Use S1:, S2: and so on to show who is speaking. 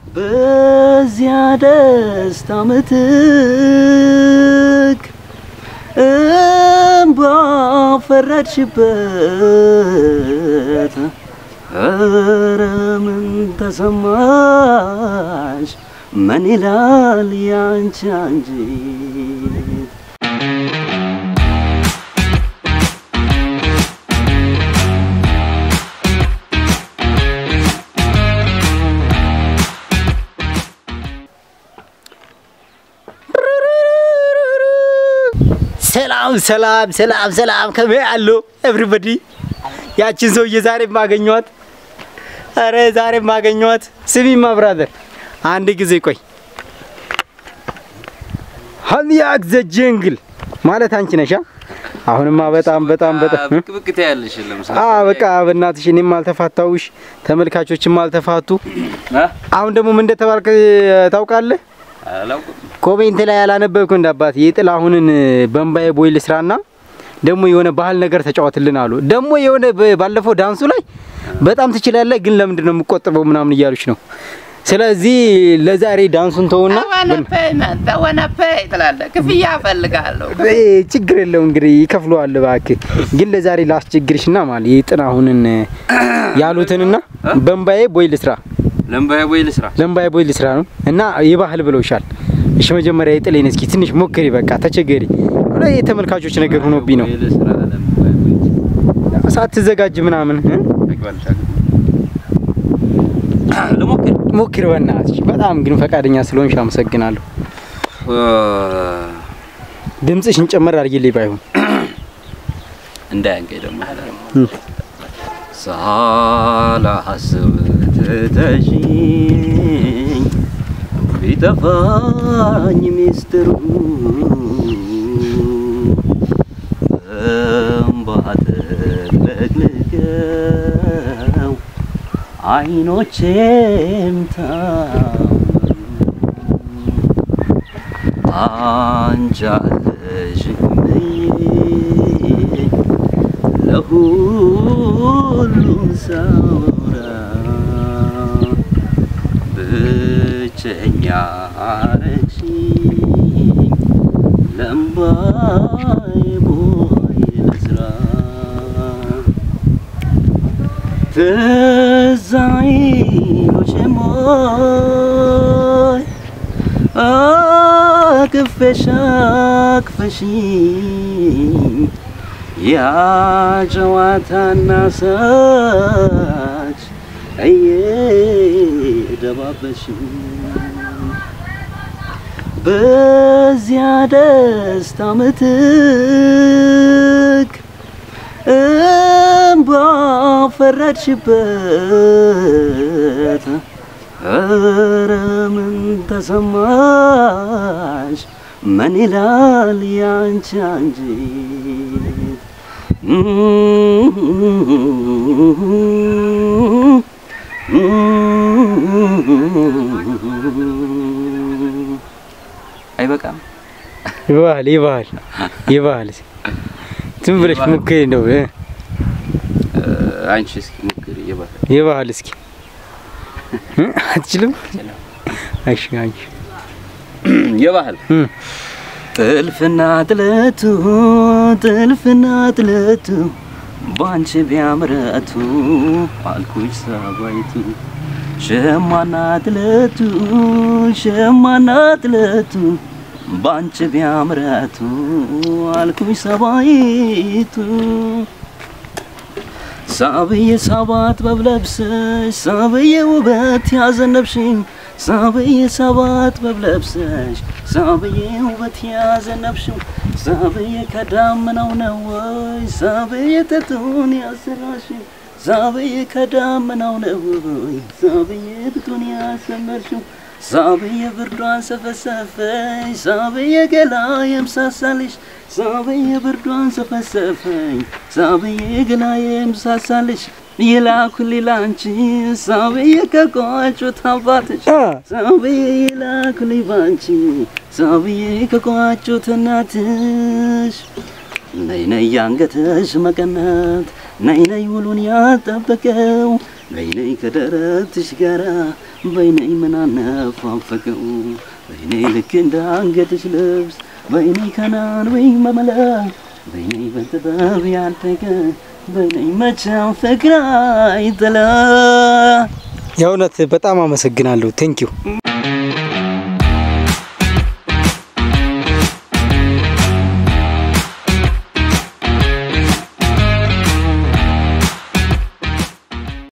S1: በዚያ ደስታ ምትክ እምባ ፈረድሽበት። ኧረ ምን ተሰማሽ? ምን ይላል ያንቺ አንጀት?
S2: ሰላም ሰላም ሰላም ሰላም ከመ አሎ ኤቭሪበዲ ያችን ሰውዬ ዛሬ ማገኘዋት። አረ ዛሬ ማገኘዋት። ስሚማ ብራዘር አንድ ጊዜ ቆይ። ሀሚያክ ዘ ጀንግል ማለት አንቺ ነሻ? አሁንማ በጣም በጣም በጣም
S3: ብቅ ብቅ ታያለሽ። ለምሳሌ
S2: አ በቃ በእናትሽ እኔም አልተፋታውሽ ተመልካቾችም አልተፋቱ። አሁን ደግሞ ምን እንደተባልክ ታውቃለህ?
S3: አላውቅም።
S2: ኮሜንት ላይ ያላነበብኩ እንደ አባት የጥላሁንን በእምባዬ ቦይ ልስራና ደግሞ የሆነ ባህል ነገር ተጫወትልን አሉ። ደግሞ የሆነ በ- ባለፈው ዳንሱ ላይ በጣም ትችላለህ፣ ግን ለምንድን ነው የምቆጥበው ምናምን እያሉች ነው። ስለዚህ ለዛሬ ዳንሱን ተውና
S4: ፔይመንት ተወነ ፔይ ትላለህ። ክፍያ እፈልጋለሁ።
S2: እ፣ ችግር የለው እንግዲህ ይከፍለዋል። እባክህ ግን ለዛሬ ላስቸግርሽና ማለት የጥላሁንን ያሉትንና በእምባዬ ቦይ ልስራ
S3: ለምባያ ቦይ ልስራ።
S2: ለምባዬ ቦይ ልስራ ነው እና የባህል ብለውሻል። እሺ መጀመሪያ የጥሌን እስኪ ትንሽ ሞክሪ፣ በቃ ተቸገሪ። ወደ የተመልካቾች ነገር ሆኖብኝ ነው
S3: ቦይ ልስራ። ለምባያ ቦይ
S2: ሳትዘጋጅ ምናምን እ?
S3: ታውቂዋለሽ አይደል? ልሞክር።
S2: ሞክሪ በእናትሽ። በጣም ግን ፈቃደኛ ስለሆንሽ አመሰግናለሁ። ድምፅሽን ጨመር አድርጊልኝ ባይሆን
S3: እንዳያንቀኝ ደግሞ ሳላስብ ትተሽኝ ቢጠፋኝ ሚስጥሩ እምባ ተለቅልቀው አይኖቼም ታመሙ አንቺ አለሽኝ ለሁሉም ሳውራ ብቸኛ አረግሽኝ ለምባይ ቦይ ልስራ ትዝ አይሎሽም ወይ አቅፌሽ አቅፈሽኝ ያ ጨዋታና ሳች እየደባበሽኝ በዚያ ደስታ ምትክ እምባ ፈረድሽበት። ኧረ ምን ተሰማሽ? ምን ይላል ያንቺ አንጀት? አይበቃም።
S2: ይባል ይባል ይባል ዝም ብለሽ ሞክሪ እንደው እ?
S3: አንቺ እስኪ ሞክሪ። ይባል
S2: ይባል እስኪ እ? አትችልም? እሺ አንቺ
S3: የባህል
S2: እ?
S1: ጥልፍና ጥለቱ ጥልፍና ጥለቱ ባንቺ ቢያምረቱ አልኩሽ ሰባይቱ ሸማና ጥለቱ ሸማና ጥለቱ ባንቺ ቢያምረቱ አልኩሽ ሰባይቱ ሳብዬ ሰባት በብለብሰሽ ሳብዬ ውበት ያዘነብሽኝ ሳብዬ ሰባት በብለብሰሽ ሳብዬ ውበት ያዘነብሽው ሳብዬ ከዳመናው ነው ወይ ሳብዬ ጥጡን ያሰራሽው ሳብዬ ከዳመናው ነው ወይ ሳብዬ ጥጡን ያሰመርሽው ሳብዬ ብርዷን ሰፈሰፈኝ ሳብዬ ገላ የምሳሳልሽ ሳብዬ ብርዷን ሰፈሰፈኝ ሳብዬ ገላ የምሳሳልሽ የላኩልኝ ላንቺ ሳብዬ ከቋጩት አባትሽ
S2: አ
S1: ሳብዬ የላኩልኝ ባንቺ ሳብዬ ከቋጩት እናትሽ ነይ ነይ ያንገተሽ መቀነት ነይ ነይ ውሉን ያጠበቀው በይነይ ከደረትሽ ጋራ በይነይ ምናነፋፈቀው በይነይ ልክ እንደ አንገትሽ ልብስ በይነይ ከናን ወይ መመላ በይነይ በጥበብ ያደገ በይነይ መቼም ፍቅር አይጥላ
S2: የእውነት በጣም አመሰግናለሁ። ቴንኪው